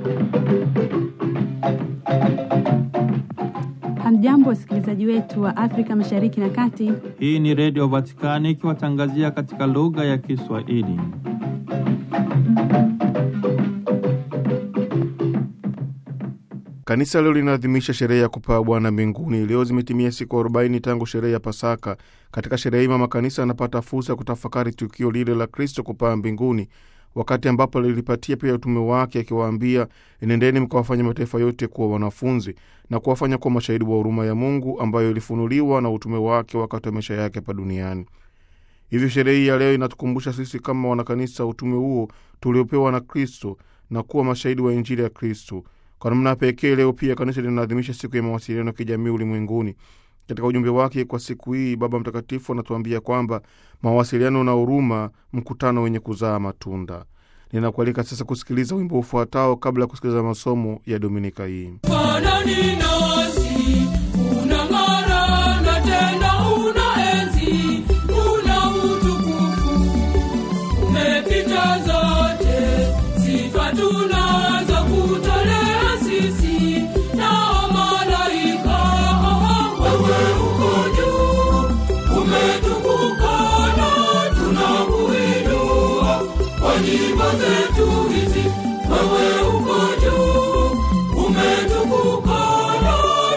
Hamjambo, wasikilizaji wetu wa Afrika Mashariki na Kati. Hii ni Redio Vatikani ikiwatangazia katika lugha ya Kiswahili. Kanisa leo linaadhimisha sherehe ya kupaa Bwana mbinguni. Leo zimetimia siku 40 tangu sherehe ya Pasaka. Katika sherehe hii mama kanisa anapata fursa ya kutafakari tukio lile la Kristo kupaa mbinguni, wakati ambapo lilipatia pia utume wake akiwaambia, enendeni mkawafanya mataifa yote kuwa wanafunzi na kuwafanya kuwa mashahidi wa huruma ya Mungu ambayo ilifunuliwa na utume wake wakati wa maisha yake hapa duniani. Hivyo sherehe hii ya leo inatukumbusha sisi kama wanakanisa utume huo tuliopewa na Kristo na kuwa mashahidi wa Injili ya Kristo. Kwa namna pekee leo pia kanisa linaadhimisha siku ya mawasiliano ya kijamii ulimwenguni. Katika ujumbe wake kwa siku hii, Baba Mtakatifu anatuambia kwamba mawasiliano na huruma, mkutano wenye kuzaa matunda. Ninakualika sasa kusikiliza wimbo ufuatao kabla ya kusikiliza masomo ya dominika hii. Fanani nasi, unang'ara na tena unaenzi, una utukufu, umepita zote, sifa tunazo kutolea sisi na malaika. Wewe uko juu, umetukuka na tunakuinua kwa nyimbo zetu hizi. Wewe uko juu, umetukuka na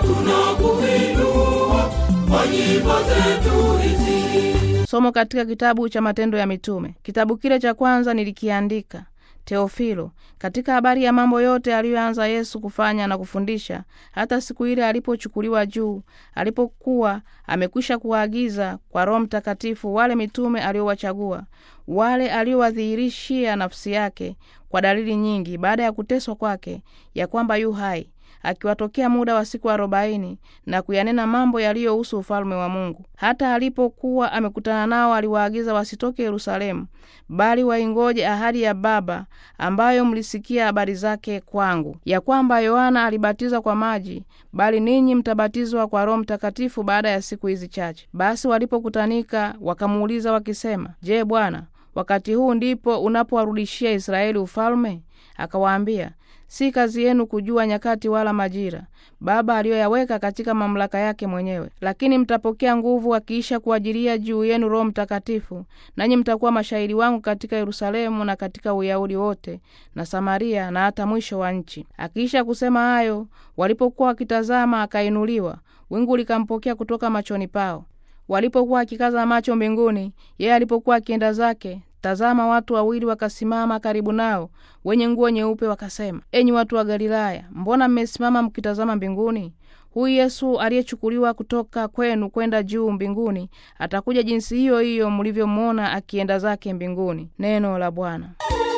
tunakuinua kwa nyimbo zetu hizi. Somo katika kitabu cha Matendo ya Mitume. Kitabu kile cha kwanza nilikiandika Teofilo, katika habari ya mambo yote aliyoanza Yesu kufanya na kufundisha, hata siku ile alipochukuliwa juu, alipokuwa amekwisha kuwaagiza kwa Roho Mtakatifu wale mitume aliowachagua, wale aliowadhihirishia nafsi yake kwa dalili nyingi, baada ya kuteswa kwake, ya kwamba yu hai akiwatokea muda wa siku arobaini na kuyanena mambo yaliyohusu ufalme wa Mungu. Hata alipokuwa amekutana nao, aliwaagiza wasitoke Yerusalemu, bali waingoje ahadi ya Baba ambayo mlisikia habari zake kwangu, ya kwamba Yohana alibatiza kwa maji, bali ninyi mtabatizwa kwa Roho Mtakatifu baada ya siku hizi chache. Basi walipokutanika wakamuuliza wakisema, Je, Bwana, wakati huu ndipo unapowarudishia Israeli ufalme? Akawaambia, si kazi yenu kujua nyakati wala majira Baba aliyoyaweka katika mamlaka yake mwenyewe, lakini mtapokea nguvu akiisha kuajilia juu yenu Roho Mtakatifu, nanyi mtakuwa mashahidi wangu katika Yerusalemu na katika Uyahudi wote na Samaria na hata mwisho wa nchi. Akiisha kusema hayo, walipokuwa wakitazama, akainuliwa, wingu likampokea kutoka machoni pao. Walipokuwa akikaza macho mbinguni, yeye alipokuwa akienda zake Tazama, watu wawili wakasimama karibu nao, wenye nguo nyeupe, wakasema, enyi watu wa Galilaya, mbona mmesimama mkitazama mbinguni? Huyu Yesu aliyechukuliwa kutoka kwenu kwenda juu mbinguni atakuja jinsi hiyo hiyo mlivyomwona akienda zake mbinguni. Neno la Bwana.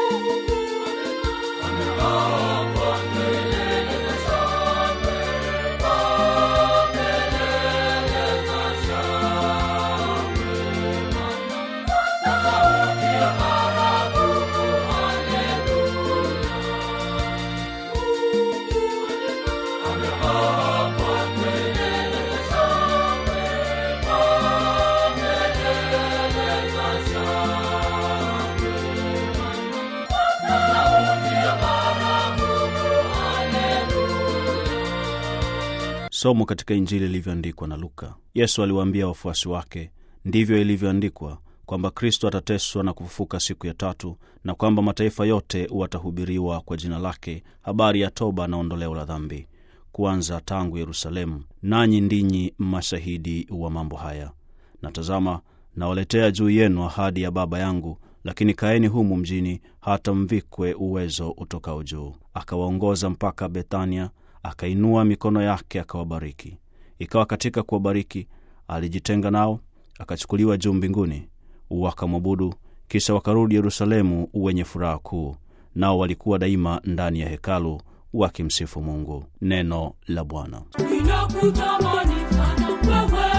Somo katika Injili ilivyoandikwa na Luka. Yesu aliwaambia wafuasi wake, ndivyo ilivyoandikwa kwamba Kristo atateswa na kufufuka siku ya tatu, na kwamba mataifa yote watahubiriwa kwa jina lake habari ya toba na ondoleo la dhambi, kuanza tangu Yerusalemu. Nanyi ndinyi mashahidi wa mambo haya. Na tazama, nawaletea juu yenu ahadi ya Baba yangu, lakini kaeni humu mjini hata mvikwe uwezo utokao juu. Akawaongoza mpaka Bethania, akainua mikono yake akawabariki. Ikawa katika kuwabariki, alijitenga nao, akachukuliwa juu mbinguni. Wakamwabudu, kisha wakarudi Yerusalemu wenye furaha kuu, nao walikuwa daima ndani ya hekalu wakimsifu Mungu. Neno la Bwana. Ninakutamani sana wewe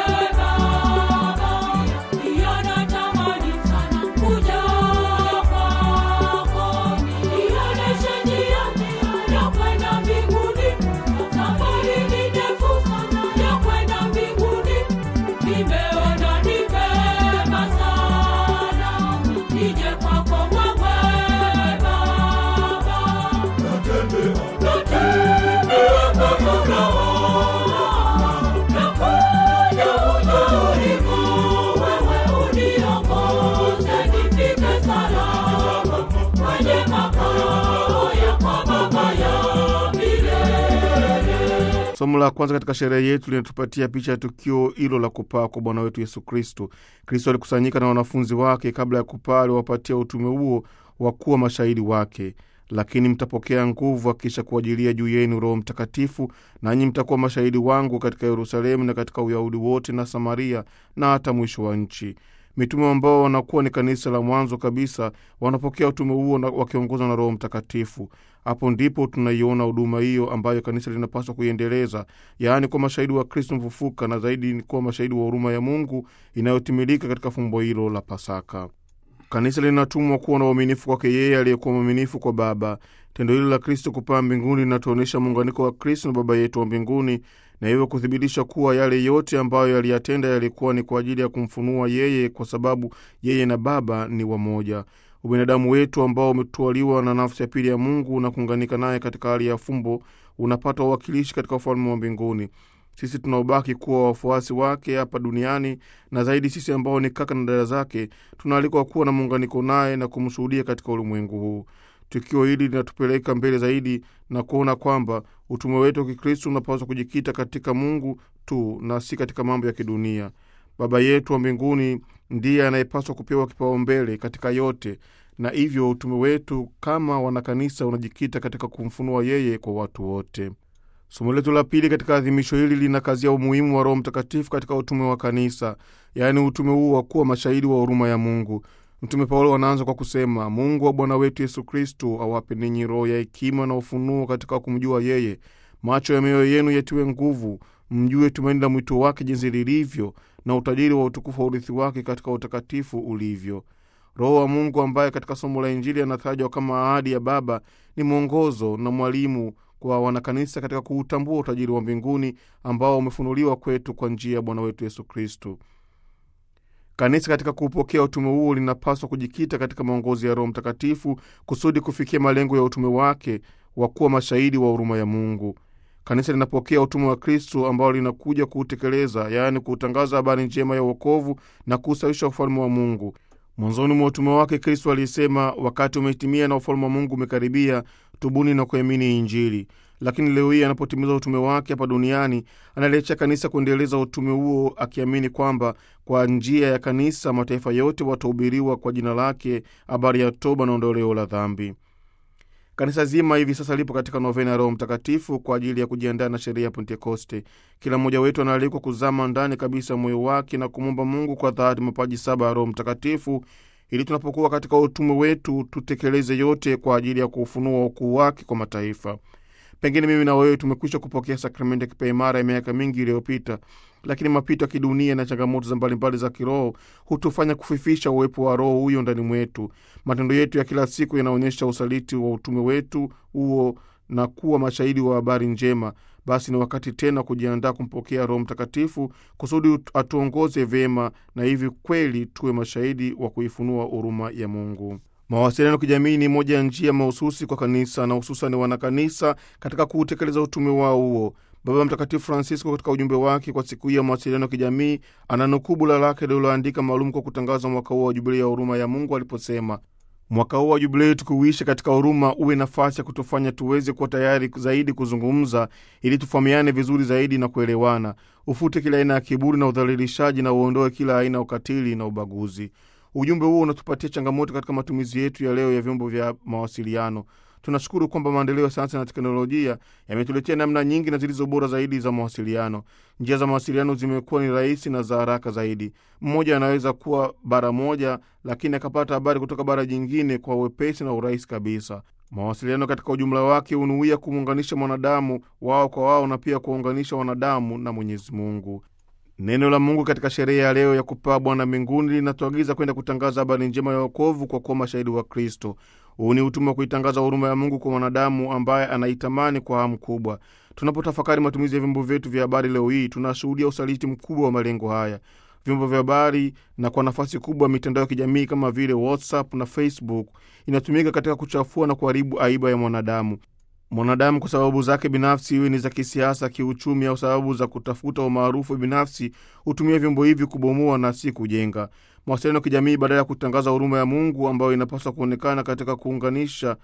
Baba, pia natamani sana kuja kwako, nionyeshe njia ya kwenda mbinguni. Safari ni ndefu sana ya kwenda mbinguni, nimeona ni vema sana nije kwako wewe Baba. Somo la kwanza katika sherehe yetu linatupatia picha ya tukio hilo la kupaa kwa Bwana wetu Yesu Kristo. Kristo alikusanyika na wanafunzi wake. Kabla ya kupaa, aliwapatia utume huo wa kuwa mashahidi wake. Lakini mtapokea nguvu akisha kuajilia juu yenu Roho Mtakatifu, nanyi mtakuwa mashahidi wangu katika Yerusalemu na katika Uyahudi wote na Samaria na hata mwisho wa nchi. Mitume ambao wanakuwa ni kanisa la mwanzo kabisa wanapokea utume huo wakiongozwa na Roho Mtakatifu. Hapo ndipo tunaiona huduma hiyo ambayo kanisa linapaswa kuiendeleza, yaani kuwa mashahidi wa Kristo mfufuka, na zaidi ni kuwa mashahidi wa huruma ya Mungu inayotimilika katika fumbo hilo la Pasaka. Kanisa linatumwa kuwa na uaminifu kwake yeye aliyekuwa mwaminifu kwa Baba. Tendo hilo la Kristo kupaa mbinguni linatuonyesha muunganiko wa Kristo na Baba yetu wa mbinguni, na hivyo kuthibitisha kuwa yale yote ambayo yaliyatenda yalikuwa ni kwa ajili ya kumfunua yeye, kwa sababu yeye na Baba ni wamoja. Ubinadamu wetu ambao umetwaliwa na nafsi ya pili ya Mungu na kuunganika naye katika hali ya fumbo unapata uwakilishi katika ufalme wa mbinguni. Sisi tunaobaki kuwa wafuasi wake hapa duniani na zaidi sisi ambao ni kaka na dada zake tunaalikwa kuwa na muunganiko naye na kumshuhudia katika ulimwengu huu. Tukio hili linatupeleka mbele zaidi na kuona kwamba utume wetu wa Kikristo unapaswa kujikita katika Mungu tu na si katika mambo ya kidunia. Baba yetu wa mbinguni ndiye anayepaswa kupewa kipaumbele katika yote, na hivyo utume wetu kama wanakanisa unajikita katika kumfunua yeye kwa watu wote. Somo letu la pili katika adhimisho hili linakazia umuhimu wa Roho Mtakatifu katika utume wa kanisa, yaani utume huu wa kuwa mashahidi wa huruma ya Mungu. Mtume Paulo anaanza kwa kusema, Mungu wa Bwana wetu Yesu Kristo awape ninyi roho ya hekima na ufunuo katika kumjua yeye, macho ya mioyo yenu yatiwe nguvu, mjue tumaini la mwito wake jinsi lilivyo, na utajiri wa utukufu wa urithi wake katika utakatifu ulivyo. Roho wa Mungu ambaye katika somo la Injili anatajwa kama ahadi ya Baba ni mwongozo na mwalimu kwa wanakanisa katika kuutambua utajiri wa mbinguni ambao umefunuliwa kwetu kwa njia ya Bwana wetu Yesu Kristo. Kanisa katika kuupokea utume huo linapaswa kujikita katika maongozi ya Roho Mtakatifu kusudi kufikia malengo ya utume wake wa kuwa mashahidi wa huruma ya Mungu. Kanisa linapokea utume wa Kristo ambao linakuja kuutekeleza, yaani kuutangaza habari njema ya uokovu na kuusawisha ufalme wa Mungu. Mwanzoni mwa utume wake Kristo alisema, wakati umetimia na ufalme wa Mungu umekaribia, tubuni na kuamini Injili. Lakini leo hii anapotimiza utume wake hapa duniani, analiacha kanisa kuendeleza utume huo, akiamini kwamba kwa njia ya kanisa mataifa yote watahubiriwa kwa jina lake habari ya toba na ondoleo la dhambi. Kanisa zima hivi sasa lipo katika novena ya Roho Mtakatifu kwa ajili ya kujiandaa na sherehe ya Pentekoste. Kila mmoja wetu anaalikwa kuzama ndani kabisa moyo wake na kumwomba Mungu kwa dhati mapaji saba ya Roho Mtakatifu ili tunapokuwa katika utume wetu tutekeleze yote kwa ajili ya kuufunua ukuu wake kwa mataifa. Pengine mimi na wewe tumekwisha kupokea sakramenti ya kipaimara ya miaka mingi iliyopita, lakini mapito ya kidunia na changamoto za mbalimbali za kiroho hutufanya kufifisha uwepo wa Roho huyo ndani mwetu. Matendo yetu ya kila siku yanaonyesha usaliti wa utume wetu huo na kuwa mashahidi wa habari njema. Basi ni wakati tena kujiandaa kumpokea Roho Mtakatifu kusudi atuongoze vyema, na hivi kweli tuwe mashahidi wa kuifunua huruma ya Mungu. Mawasiliano kijamii ni moja ya njia mahususi kwa kanisa na hususani wanakanisa katika kuutekeleza utume wao huo. Baba Mtakatifu Francisco katika ujumbe wake kwa siku hii ya mawasiliano kijamii ananukuu bula lake lililoandika maalum kwa kutangaza mwaka huo wa jubilei ya huruma ya Mungu aliposema, mwaka huo wa jubilei tukiuisha katika huruma uwe nafasi ya kutufanya tuweze kuwa tayari zaidi kuzungumza, ili tufahamiane vizuri zaidi na kuelewana. Ufute kila aina ya kiburi na udhalilishaji na uondoe kila aina ya ukatili na ubaguzi. Ujumbe huo unatupatia changamoto katika matumizi yetu ya leo ya vyombo vya mawasiliano. Tunashukuru kwamba maendeleo ya sayansi na teknolojia yametuletea namna nyingi na zilizo bora zaidi za mawasiliano. Njia za mawasiliano zimekuwa ni rahisi na za haraka zaidi. Mmoja anaweza kuwa bara moja, lakini akapata habari kutoka bara jingine kwa wepesi na urahisi kabisa. Mawasiliano katika ujumla wake hunuia kumuunganisha mwanadamu wao kwa wao na pia kuwaunganisha wanadamu na Mwenyezi Mungu. Neno la Mungu katika sherehe ya leo ya kupaa Bwana mbinguni linatuagiza kwenda kutangaza habari njema ya wokovu kwa kuwa mashahidi wa Kristo. Huu ni utume wa kuitangaza huruma ya Mungu kwa mwanadamu ambaye anaitamani kwa hamu kubwa. Tunapotafakari matumizi ya vyombo vyetu vya habari leo hii, tunashuhudia usaliti mkubwa wa malengo haya. Vyombo vya habari na kwa nafasi kubwa mitandao ya kijamii kama vile WhatsApp na Facebook inatumika katika kuchafua na kuharibu aiba ya mwanadamu. Mwanadamu kwa sababu zake binafsi, iwe ni za kisiasa, kiuchumi au sababu za kutafuta umaarufu binafsi, hutumia vyombo hivi kubomoa na si kujenga. Mawasiliano ya kijamii, badala ya kutangaza huruma ya Mungu ambayo inapaswa kuonekana katika kuunganisha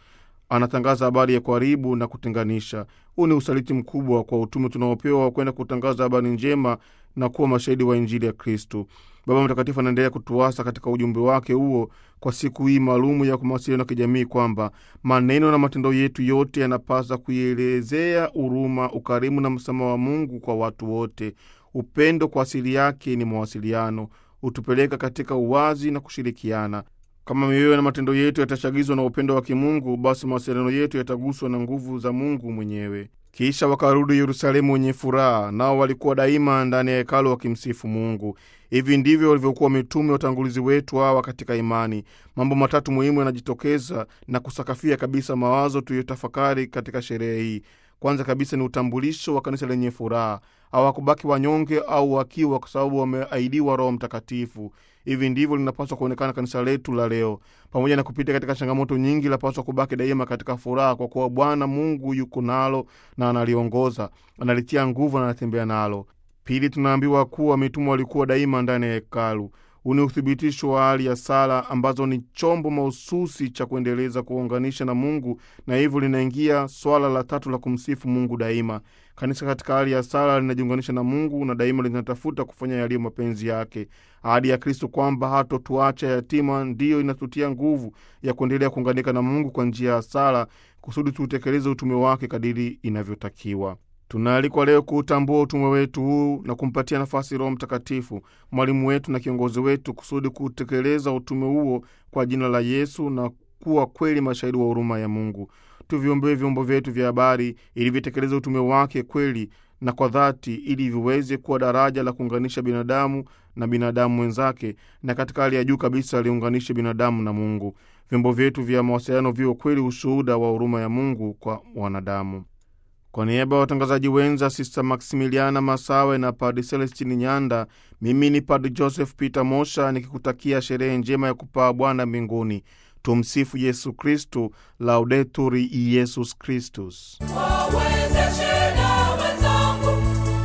anatangaza habari ya kuharibu na kutenganisha. Huu ni usaliti mkubwa kwa utume tunaopewa wa kwenda kutangaza habari njema na kuwa mashahidi wa Injili ya Kristu. Baba Mtakatifu anaendelea kutuasa katika ujumbe wake huo kwa siku hii maalumu ya mawasiliano ya kijamii kwamba maneno na matendo yetu yote yanapaswa kuielezea huruma, ukarimu na msamaha wa Mungu kwa watu wote. Upendo kwa asili yake ni mawasiliano, hutupeleka katika uwazi na kushirikiana. Kama mioyo na matendo yetu yatachagizwa na upendo wa kimungu, basi mawasiliano yetu yataguswa na nguvu za Mungu mwenyewe. Kisha wakarudi Yerusalemu wenye furaha, nao walikuwa daima ndani ya hekalu wakimsifu Mungu. Hivi ndivyo walivyokuwa mitume watangulizi wetu hawa katika imani. Mambo matatu muhimu yanajitokeza na kusakafia kabisa mawazo tuliyotafakari katika sherehe hii. Kwanza kabisa ni utambulisho wa kanisa lenye furaha. Hawakubaki wanyonge au wakiwa, kwa sababu wameahidiwa Roho Mtakatifu. Hivi ndivyo linapaswa kuonekana kanisa letu la leo. Pamoja na kupita katika changamoto nyingi, lapaswa kubaki daima katika furaha, kwa kuwa Bwana Mungu yuko nalo na analiongoza, analitia nguvu na anatembea nalo. Pili, tunaambiwa kuwa mitume walikuwa daima ndani ya hekalu. Huu ni uthibitisho wa hali ya sala ambazo ni chombo mahususi cha kuendeleza kuunganisha na Mungu, na hivyo linaingia swala la tatu la kumsifu Mungu daima. Kanisa katika hali ya sala linajiunganisha na Mungu na daima linatafuta kufanya yaliyo mapenzi yake. Ahadi ya Kristo kwamba hatotuacha yatima ndiyo inatutia nguvu ya kuendelea kuunganika na Mungu kwa njia ya sala, kusudi tuutekeleze utume wake kadiri inavyotakiwa. Tunaalikwa leo kuutambua utume wetu huu na kumpatia nafasi Roho Mtakatifu, mwalimu wetu na kiongozi wetu, kusudi kutekeleza utume huo kwa jina la Yesu na kuwa kweli mashahidi wa huruma ya Mungu. Tuviombee vyombo vyetu vya habari ili vitekeleze utume wake kweli na kwa dhati, ili viweze kuwa daraja la kuunganisha binadamu na binadamu wenzake, na katika hali ya juu kabisa liunganishe binadamu na Mungu. Vyombo vyetu vya mawasiliano viwe kweli ushuhuda wa huruma ya Mungu kwa wanadamu. Kwa niaba ya watangazaji wenza Sista Maximiliana Masawe na Padri Celestini Nyanda, mimi ni Padri Joseph Peter Mosha nikikutakia sherehe njema ya kupaa Bwana mbinguni. Tumsifu Yesu Kristu, Laudetur Yesus Kristus. wawezeshe na wenzangu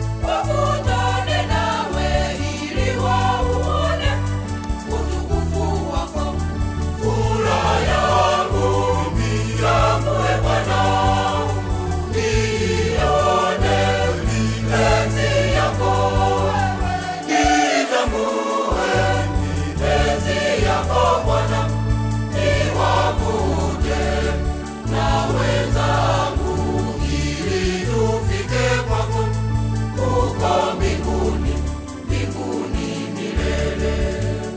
wakutane nawe ili wauone utukufu wako. Furaha yangu mimi yangu e Bwana, nione enzi yako nitambue enzi yako Bwana, niwavute na wenzangu ili tufike kwako huko mbinguni, mbinguni milele.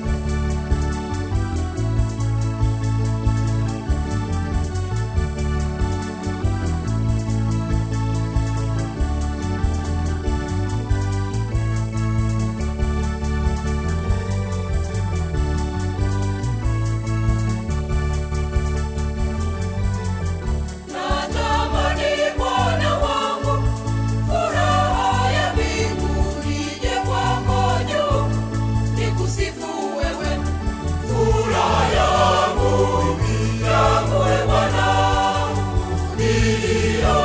Natamani Bwana wangu, furaha ya mbinguni ije kwako juu, nikusifu wewe. Furaha yangu, yangu e Bwana, niliyo